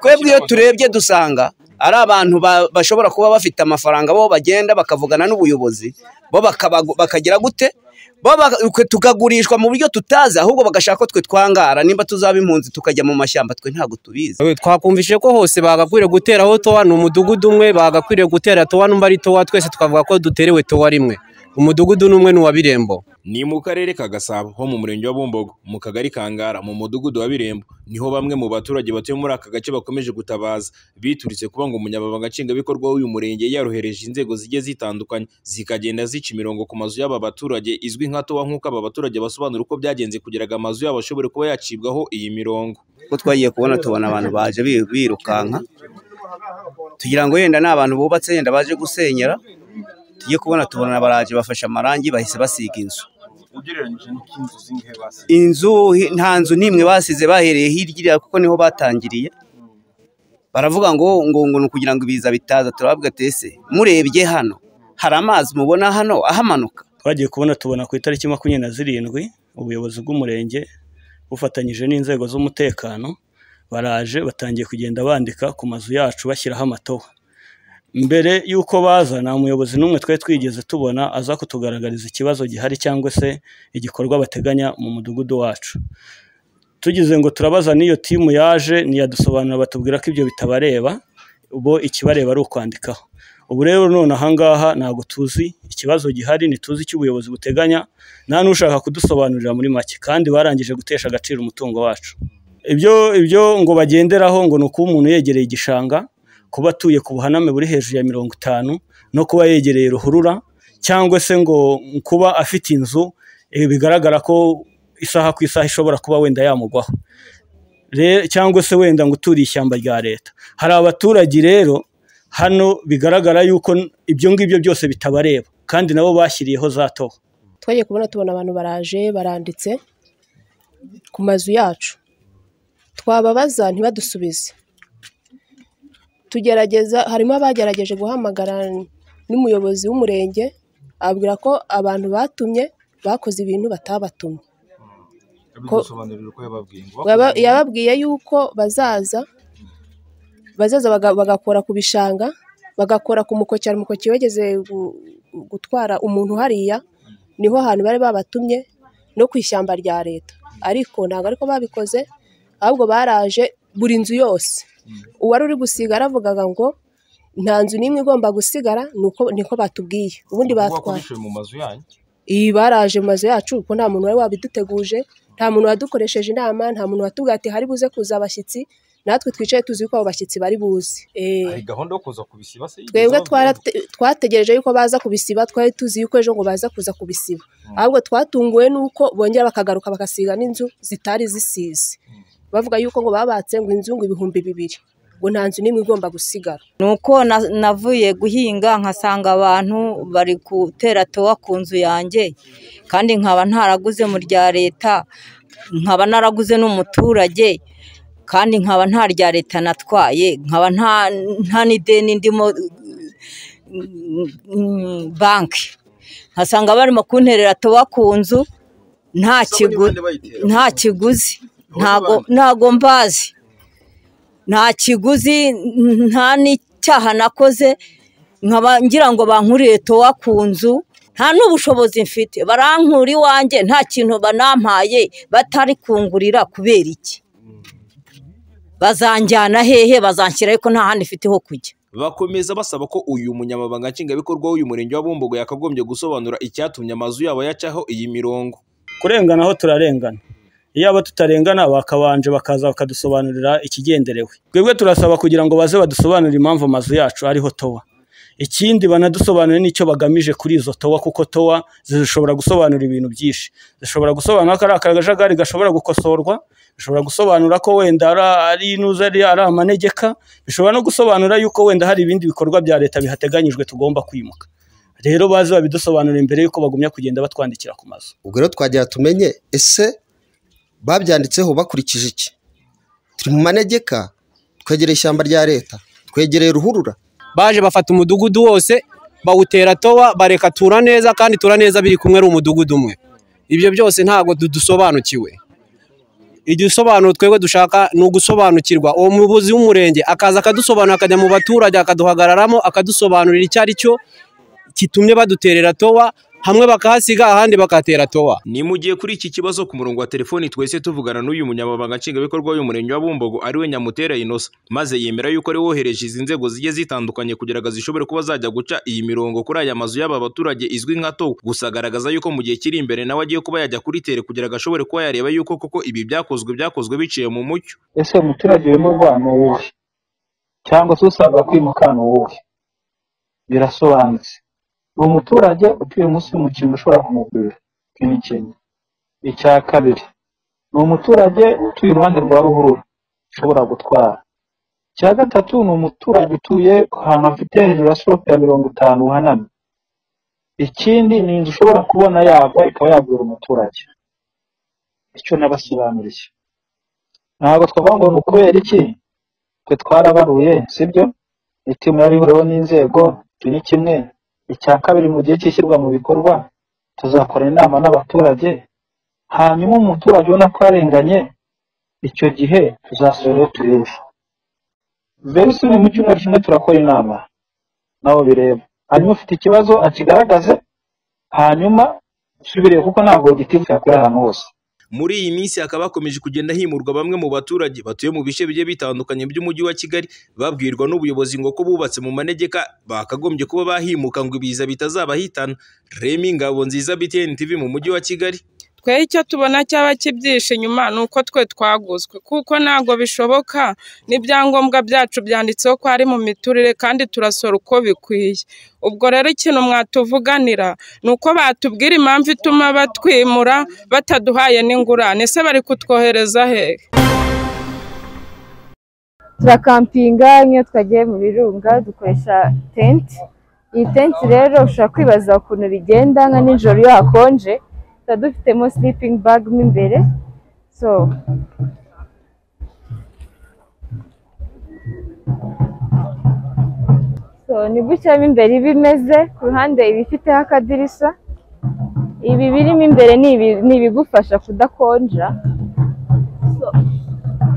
twebwe iyo turebye dusanga ari abantu bashobora kuba bafite amafaranga bo bagenda bakavugana n'ubuyobozi bo bakagira gute tukagurishwa mu buryo tutazi ahubwo bagashaka ko twe twangara nimba tuzaba impunzi tukajya mu mashyamba twe ntabwo tubizi twakumvise ko hose bagakwiriye guteraho towa ni umudugudu umwe bagakwiriye gutera towa n'umba ari towa twese twavuga ko duterewe towa rimwe umudugudu n'umwe ni uwa birembo ni mu karere ka gasabo ho mu murenge wa bumbogo mu kagari kangara mu mudugudu wa birembo niho bamwe mu baturage batuye muri aka gace bakomeje gutabaza bituritse kuba ngo umunyamabanga nshingwabikorwa w'uyu murenge yarohereje inzego zigiye zitandukanye zikagenda zica imirongo ku mazu y'aba baturage izwi nka towa nk'uko aba baturage basobanura uko byagenze kugira ngo amazu yabo ashobore kuba yacibwaho iyi mirongo ko twagiye kubona tubona abantu baje birukanka tugira ngo yenda ni abantu bubatse yenda baje gusenyera tugiye kubona tubona baraje bafashe amarangi bahise basiga inzu inzu nta nzu n'imwe basize bahereye hirya iriya kuko niho batangiriye baravuga ngo ngo ngo ni ukugira ngo ibiza bitaza turababwa tese murebye hano hari amazi mubona hano ahamanuka twagiye kubona tubona ku itariki makumyabiri na zirindwi ubuyobozi bw'umurenge bufatanyije n'inzego z'umutekano baraje batangiye kugenda bandika ku mazu yacu bashyiraho amatowa mbere y'uko baza nta muyobozi n'umwe twari twigeze tubona aza kutugaragariza ikibazo gihari cyangwa se igikorwa bateganya mu mudugudu wacu tugize ngo turabaza n'iyo timu yaje ntiyadusobanura batubwira ko ibyo bitabareba ubu ikibareba ari ukwandikaho ubu rero none ahangaha ntabwo tuzi ikibazo gihari ntituzi icyo ubuyobozi buteganya nta n'ushaka kudusobanurira muri make kandi barangije gutesha agaciro umutungo wacu ibyo ibyo ngo bagenderaho ngo ni ukuba umuntu yegereye igishanga kuba atuye ku buhaname buri hejuru ya mirongo itanu no kuba yegereye ruhurura cyangwa se ngo kuba afite inzu bigaragara ko isaha ku isaha ishobora kuba wenda yamugwaho cyangwa se wenda ngo uturiye ishyamba rya leta hari abaturage rero hano bigaragara yuko ibyo ngibyo byose bitabareba kandi nabo bashyiriyeho za toho twagiye kubona tubona abantu baraje baranditse ku mazu yacu twababaza ntibadusubize tugerageza harimo abagerageje guhamagara n'umuyobozi w'umurenge ababwira ko abantu batumye bakoze ibintu batabatumye yababwiye yuko bazaza bazaza bagakora ku bishanga bagakora ku mukokera umukoki wegeze gutwara umuntu hariya niho hantu bari babatumye no ku ishyamba rya leta ariko ntabwo ariko babikoze ahubwo baraje buri nzu yose uwari uri gusiga aravugaga ngo nta nzu n'imwe igomba gusigara niko batubwiye ubundi batwaye iyi baraje mu mazu yacu kuko nta muntu wari wabiduteguje nta muntu wadukoresheje inama nta muntu watubwiye ati hari buze kuza abashyitsi natwe twicaye tuzi ko abo bashyitsi bari buze twebwe twategereje yuko baza kubisiba twari tuzi yuko ejo ngo baza kuza kubisiba ahubwo twatunguwe n'uko bongera bakagaruka bagasiga n'inzu zitari zisize bavuga yuko ngo babatse ngo inzu ngo ibihumbi bibiri ngo nta nzu n'imwe igomba gusigara ni uko navuye guhinga nkasanga abantu bari gutera towa ku nzu yanjye kandi nkaba ntaraguze mu rya leta nkaba naraguze n'umuturage kandi nkaba nta rya leta natwaye nkaba nta n'ideni ndimo banki nkasanga barimo kunterera towa ku nzu nta kiguzi ntago mbazi nta kiguzi nta n'icyaha nakoze nkaba ngira ngo bankuriye towa ku nzu nta n'ubushobozi mfite barankura iwanjye nta kintu banampaye batari kungurira kubera iki bazanjyana hehe bazanshyira ariko nta handi mfite ho kujya bakomeza basaba ko uyu munyamabanga nshingwabikorwa w'uyu murenge wa bumbogo yakagombye gusobanura icyatumye amazu yabo yacaho iyi mirongo kurengana aho turarengana iyaba tutarengana bakabanje bakaza bakadusobanurira ikigenderewe twebwe turasaba kugira ngo baze badusobanurire impamvu amazu yacu ariho towa ikindi banadusobanurire n'icyo bagamije kuri izo towa kuko towa zishobora gusobanura ibintu byinshi zishobora gusobanura ko ari akajagari gashobora gukosorwa bishobora gusobanura ko wenda ari inuza ari amanegeka bishobora no gusobanura yuko wenda hari ibindi bikorwa bya leta bihateganyijwe tugomba kwimuka rero baze babidusobanurira mbere y'uko bagumya kugenda batwandikira ku mazu ubwo rero twagira tumenye ese babyanditseho bakurikije iki turi mu manegeka twegereye ishyamba rya leta twegereye ruhurura baje bafata umudugudu wose bawutera towa bareka tura neza kandi tura neza biri kumwe ari umudugudu umwe ibyo byose ntabwo dusobanukiwe igisobanuro twebwe dushaka ni ugusobanukirwa uwo muyobozi w'umurenge akaza akadusobanura akajya mu baturage akaduhagararamo akadusobanurira icyo ari cyo gitumye baduterera towa hamwe bakahasiga ahandi bakahatera towa nimugiye kuri iki kibazo ku murongo wa telefoni twese tuvugana n'uyu munyamabanga nshingwabikorwa w'umurenge wa Bumbogo ariwe Nyamutera Innocent maze yemera yuko ari wohereje izi nzego zigiye zitandukanye kugira ngo zishobore kuba zajya guca iyi mirongo kuri aya mazu y'aba baturage izwi nka towa gusa agaragaza yuko mu gihe kiri imbere nawe agiye kuba yajya kuri tere kugira ngo ashobore kuba yareba yuko koko ibi byakozwe byakozwe biciye mu mucyo ese umuturage wimurwa ni uwuhe cyangwa se usabwa kwimuka ni uwuhe birasobanutse uwo muturage utuye munsi y'umukingo ushobora kumugurira nk'imikingo icya kabiri ni umuturage utuye iruhande rwa ruhurura ushobora gutwara icya gatatu ni umuturage utuye ahantu hafite hejuru ya sirope ya mirongo itanu uhanamye ikindi ni inzu ushobora kubona yagwa ikaba yagura umuturage icyo nabasobanuriye ntabwo twavuga ngo ni ukubera iki twe twarabaruye sibyo itimu yarihuriweho n'inzego turi kimwe icya kabiri mu gihe cy'ishyirwa mu bikorwa tuzakora inama n'abaturage hanyuma umuturage ubona ko yarenganye icyo gihe tuzasura iyo tureba mbere usubire mu cyumweru kimwe turakora inama nawe bireba hanyuma ufite ikibazo akigaragaze hanyuma usubire kuko ntabwo gitifu yakorera ahantu hose muri iyi minsi hakaba hakomeje kugenda himurwa bamwe mu baturage batuye mu bice bigiye bitandukanye by'umujyi wa Kigali babwirwa n'ubuyobozi ngo ko bubatse mu manegeka bakagombye kuba bahimuka ngo ibiza bitazabahitana Remy Ngabo nziza BTN TV mu mujyi wa Kigali twe icyo tubona cyaba kibyihishe inyuma ni uko twe twaguzwe kuko ntabwo bishoboka n'ibyangombwa byacu byanditseho ko ari mu miturire kandi turasora uko bikwiye ubwo rero ikintu mwatuvuganira ni uko batubwira impamvu ituma batwimura bataduhaye n'ingurane ese bari kutwohereza hehe turakampinga nk'iyo twagiye mu birunga dukoresha tenti iyi tenti rero ushobora kwibaza ukuntu bigenda nka nijoro iyo hakonje tuba dufitemo sleeping bag mo imbere so so ni gutya mo imbere iba imeze ku ruhande iba ifiteho akadirishya ibi birimo imbere ni ibi- ni ibigufasha kudakonja So,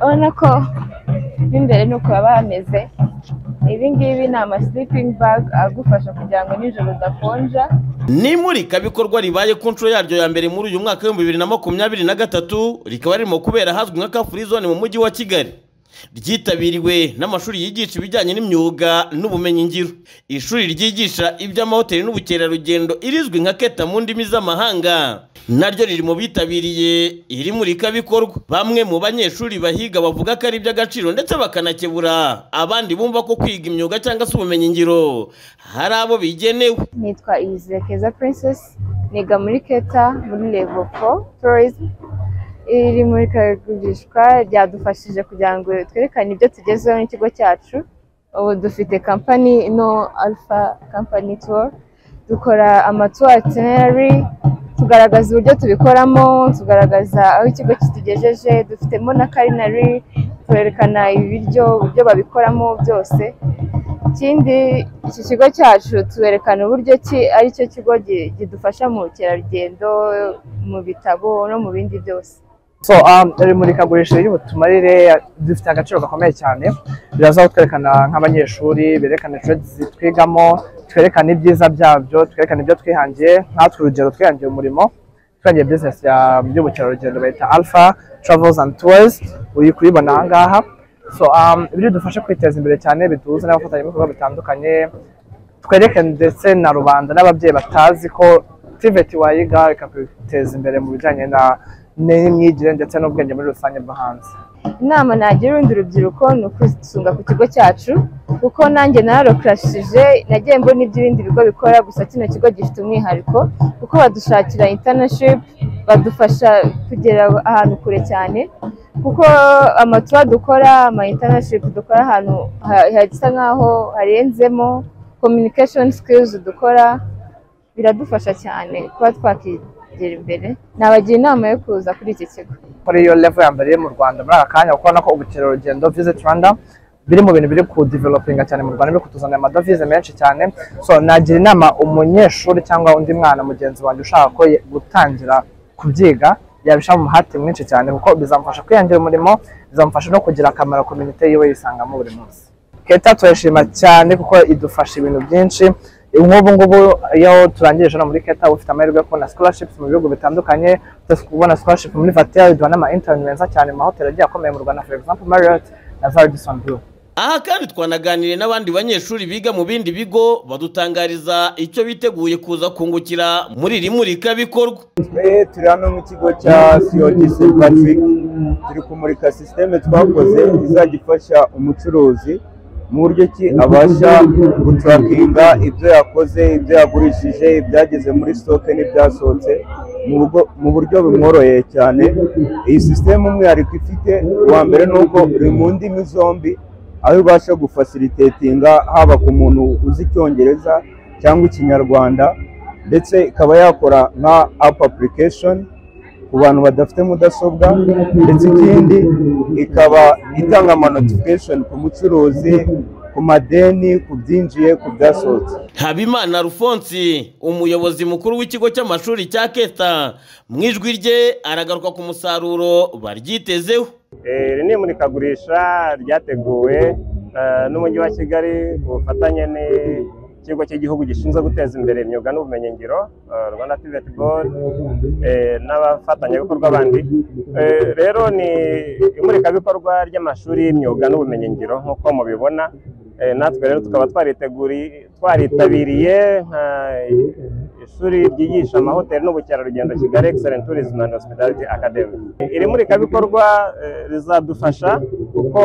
urabona ko mo imbere ni uko haba hameze ibi ngibi ni ama sleeping bag agufasha kugira ngo nijoro udakonja n'imurikabikorwa ribaye ku nshuro yaryo ya mbere muri uyu mwaka w'ibihumbi bibiri na makumyabiri na gatatu rikaba ririmo kubera ahazwi nka kafuri zone mu mujyi wa kigali ryitabiriwe n'amashuri yigisha ibijyanye n'imyuga n'ubumenyingiro ishuri ryigisha iby'amahoteli n'ubukerarugendo irizwi nka keta mu ndimi z'amahanga naryo riri mu bitabiriye iri murikabikorwa bamwe mu banyeshuri bahiga bavuga ko ari iby'agaciro ndetse bakanakebura abandi bumva ko kwiga imyuga cyangwa se ubumenyingiro hari abo bigenewe nitwa Iyizire Keza Princess niga muri Keta muri level 4 tourism iri murikagurishwa ryadufashije kugira ngo twerekane ibyo tugezeho n'ikigo cyacu ubu dufite company no alpha company tour dukora amatour itinerary tugaragaza uburyo tubikoramo tugaragaza aho ikigo kitugejeje dufitemo na culinary twerekana ibiryo uburyo babikoramo byose ikindi iki kigo cyacu twerekana uburyo ki ari cyo kigo gi- kidufasha mu bukerarugendo mu bitabo no mu bindi byose so um, iri murikagurisha riri butumarire dufite agaciro gakomeye cyane biraza kutwerekana nk'abanyeshuri berekana trades twigamo twerekana ibyiza byabyo twerekana ibyo twihangiye nkatwe urugero twihangiye umurimo twihangiye business ya by'ubukerarugendo bayita alpha travels and tours uri kuyibona aha ngaha so um, biridufashe kwiteza imbere cyane biduhuze n'abafatanyabikorwa bitandukanye twereke ndetse na rubanda n'ababyeyi batazi ko tiveti wayiga ikaguteza imbere mu bijyanye na n'imyigire ndetse n'ubwenge muri rusange bwo hanze inama nagira urundi rubyiruko ni ukwisunga ku kigo cyacu kuko nanjye nararokrashije nagiye mbona ibyo ibindi bigo bikora gusa kino kigo gifite umwihariko kuko badushakira internship badufasha kugera ahantu kure cyane kuko amatuwa dukora ama internship dukora ahantu ha- hasa nk'aho harenzemo communication skills dukora biradufasha cyane kuba twakigera imbere nabagira inama yo kuza kuri iki kigo kuri iyo level ya mbere iri mu rwanda muri aka kanya kuko urabona ko ubukerarugendo visit rwanda biri mu bintu biri kudevelopinga cyane mu rwanda biri kutuzanira amadovize menshi cyane so nagira inama umunyeshuri cyangwa undi mwana mugenzi wanjye ushaka ko ye- gutangira kubyiga yabishyira mu muhate mwinshi cyane kuko bizamufasha kwihangira umurimo bizamufasha no kugira akamaro komite yiwe yisangamo buri munsi keta turayishima cyane kuko idufasha ibintu byinshi nk'ubu ngubu iyo turangije hano muri keta uba ufite amahirwe yo kubona scholarship mu bihugu bitandukanye kubona scholarship muri vatera biduha n'ama interineti meza cyane mu mahoteli agiye akomeye mu rwanda for example marriott na Radisson blue aha kandi twanaganiriye n'abandi banyeshuri biga mu bindi bigo badutangariza icyo biteguye kuza kungukira muri iri murikabikorwa twe turi hano mu kigo cya COTC Patrick turi kumurika sisiteme twakoze izajya ifasha umucuruzi mu buryo ki abasha guturakinga ibyo yakoze ibyo yagurishije ibyageze muri sitoke n'ibyasohotse mu rugo- mu buryo bumworoheye cyane iyi sisiteme umwihariko ifite uwa mbere ni uko uri mu ndimi zombi aho ibasha gufasiritetinga haba ku muntu uzi icyongereza cyangwa ikinyarwanda ndetse ikaba yakora nka apu apurikeshoni ku bantu badafite mudasobwa ndetse ikindi ikaba itanga amanotifikeshoni ku mucuruzi ku madeni ku byinjiye ku byasohotse habimana alphonse umuyobozi mukuru w'ikigo cy'amashuri cya keta mu ijwi rye aragaruka ku musaruro baryitezeho Eh, iri ni imurikagurisha ryateguwe eh, n'umujyi wa kigali ku bufatanye n'ikigo cy'igihugu gishinzwe guteza imbere imyuga n'ubumenyingiro eh, rwanda pivet board eh, n'abafatanyabikorwa bandi Eh, rero ni imurikabikorwa ry'amashuri y'imyuga n'ubumenyingiro nk'uko mubibona Eh, natwe rero tukaba twariteguri- twaritabiriye nka ishuri ryigisha amahoteli n'ubukerarugendo kigali excellent tourism and hospitality academy iri murikabikorwa eh, rizadufasha kuko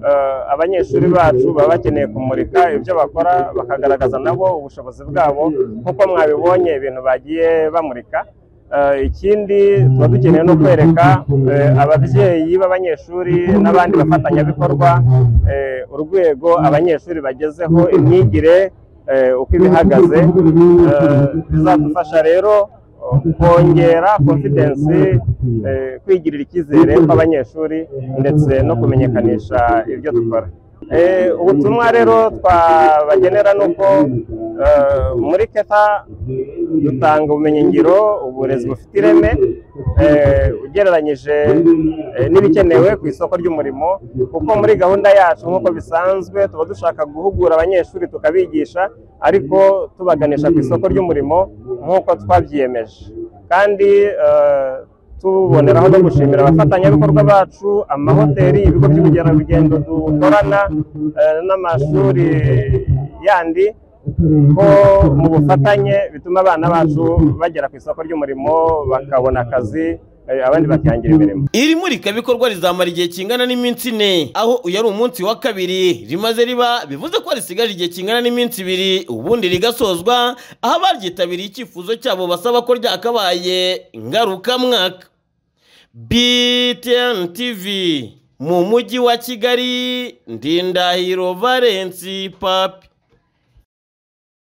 eh, abanyeshuri bacu baba bakeneye kumurika ibyo bakora bakagaragaza nabo ubushobozi bwabo nk'uko mwabibonye ibintu bagiye bamurika Eh, ikindi tuba dukeneye no kwereka eh, ababyeyi b'abanyeshuri n'abandi bafatanyabikorwa eh, urwego abanyeshuri bagezeho imyigire eh, uko ibihagaze Eh, bizadufasha rero eh, kongera confidence eh, kwigirira icyizere kw'abanyeshuri ndetse no kumenyekanisha ibyo dukora Eh, ubutumwa rero twabagenera ni uko eh, muri keta dutanga ubumenyingiro uburezi bufite ireme eh, ugereranyije eh, n'ibikenewe ku isoko ry'umurimo kuko muri gahunda yacu nk'uko bisanzwe tuba dushaka guhugura abanyeshuri tukabigisha ariko tubaganisha ku isoko ry'umurimo nk'uko twabyiyemeje kandi eh, tuboneraho no gushimira abafatanyabikorwa bacu amahoteli ibigo by'ubukerarugendo dukorana eh, n'amashuri yandi ko mu bufatanye bituma abana bacu bagera ku isoko ry'umurimo bakabona akazi eh, abandi bakihangira imirimo iri murikabikorwa rizamara igihe kingana n'iminsi ine aho uyu ari umunsi wa kabiri rimaze riba bivuze ko risigaje igihe kingana n'iminsi ibiri ubundi rigasozwa aho abaryitabiriye icyifuzo cyabo basaba ko ryakabaye ngarukamwaka btn tv mu mujyi wa kigali ndindahiro valensi papi